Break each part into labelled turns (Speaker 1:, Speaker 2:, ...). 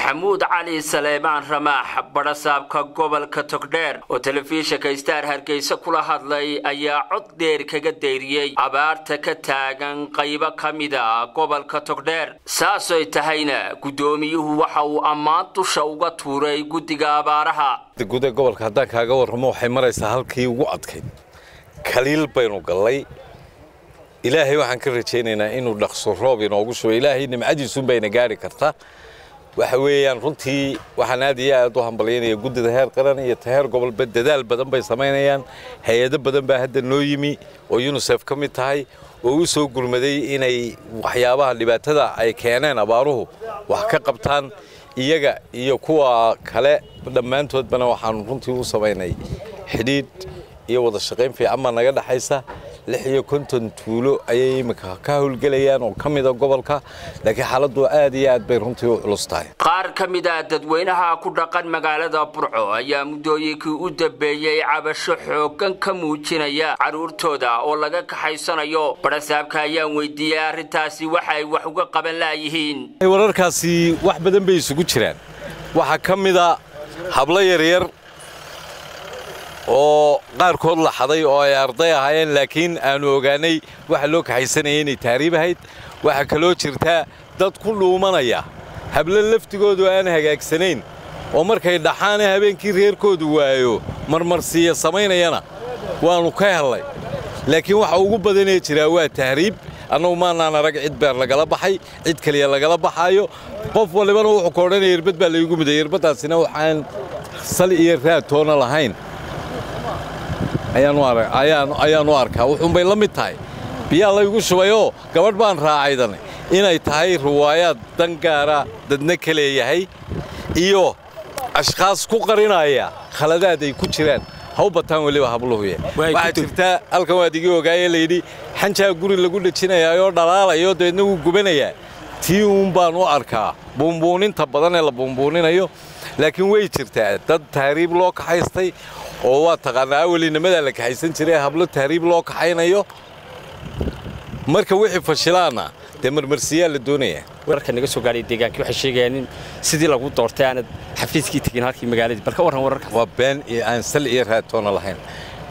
Speaker 1: maxamuud cali saleebaan ramaax badhasaabka gobolka togdheer oo telefishinka star hargeysa kula hadlay ayaa cod dheer kaga dayriyey abaarta ka taagan qaybo ka mida gobolka togdheer saasoy tahayna guddoomiyuhu waxa uu ammaan dusha uga tuuray guddiga abaaraha
Speaker 2: guda gobolka haddaan kaaga warramo waxay maraysaa halkii ugu adkayd kaliil baynu gallay ilaahay waxaan ka rajaynaynaa inuu dhaqso roob inoogu shubo ilaahay nimcadiisuunbayna gaari karta waxa weeyaan runtii waxaan aad iyo aad u hambalyaynaya guddida heer qaran iyo ta heer gobolba dadaal badan bay samaynayaan hay-ado badan baa hadda noo yimi oo yunisef ka mid tahay oo u soo gurmaday inay waxyaabaha dhibaatada ay keeneen abaaruhu wax ka qabtaan iyaga iyo kuwa kale dhammaantoodbana waxaanu runtii u samaynay xidhiidh iyo wada shaqayn fiican baa naga dhexaysa lix iyo konton tuulo ayay iminka ka howlgelayaan oo ka mida gobolka laakiin xaaladdu aad iyo aad bay runtii u culus tahay
Speaker 1: qaar ka mid a dadweynaha ku dhaqan magaalada burco ayaa muddooyinkii u dambeeyey cabasho xooggan ka muujinaya carruurtooda oo laga kaxaysanayo badhasaabka ayaan weydiiyey arrintaasi waxa ay wax uga qaban laayihiin
Speaker 2: wararkaasi wax badan bay isugu jiraan waxaa ka mida hablo yaryar oo qaarkood la xaday oo ay arday ahaayeen laakiin aanu ogaanay waxa loo kaxaysanayay inay taariib ahayd waxaa kaloo jirtaa dad ku dhuumanaya hablo laftigoodu aan hagaagsanayn oo markay dhaxaane habeenkii reerkoodu waayo marmarsiiya samaynayana waannu ka hellay laakiin waxa ugu badanee jiraa waa tahriib annagu maanaan arag cid beer lagala baxay cid keliya lagala baxaayo qof walibana wuxuu ka odhanaya yerbad baa laygu miday yerbaddaasina waxaan sal iyo raad toona lahayn ayaanu arkaa wuxuunbay la mid tahay biyaa laygu shubayoo gabadh baan raacaydan inay tahay riwaayaad dan gaara dadna ka leeyahay iyo ashkhaas ku qarinaya khaladaad ay ku jiraan ha u bataan weliba habluhuye waxaa jirtaa halkan waad igii ogaayee layidhi xanjaa guri lagu dhejinayaayoo dhalaalayo dabeedna wuu gubanayaa tii uun baan u arkaa buunbuuninta badan ee la buunbuuninayo laakiin way jirtaa dad tahriib loo kaxaystay oo waa taqaanaa awelinimadaa la kaxaysan jiray hablo tahriib loo kaxaynayo marka wixii fashilaana dee marmarsiyaa la doonayaa
Speaker 3: wararka naga soo gaadhay deegaankii waxay sheegayaan in sidii lagu doortay aanad xafiiskii tegin halkii magaaladii bal ka warran wararkaas
Speaker 2: waa been iyo aan sal iyo raatoona lahayn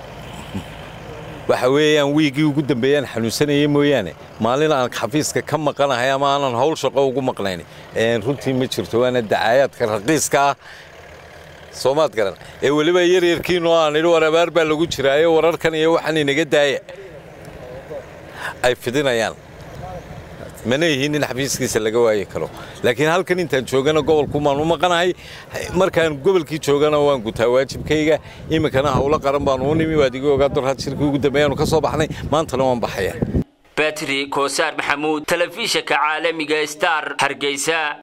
Speaker 2: waxa weeyaan wiigii ugu dambeeyaan xanuunsanayay mooyaane maalin aan xafiiska ka maqanahay ama aanan hawl shaqo ugu maqnayn runtii ma jirto waana dacaayaadka raqiiska ah soomaad garan ee weliba yaryarkiinoo aan idhi war abaar baa lagu jiraayo wararkan iyo waxaan inaga daaya ay fidinayaan mana yihiin in xafiiskiisa laga waayi karo laakiin halkan intaan joogana gobolkumaan u maqanahay markaan gobolkii joogana waan gutaa waajibkayga iminkana howlo qaran baanu u nimi waad iga ogaa dorhad shirkii ugu dambeeyaanu ka soo baxnay maantana waan baxaya
Speaker 1: batri koosaar maxamuud telefishinka caalamiga star hargeysa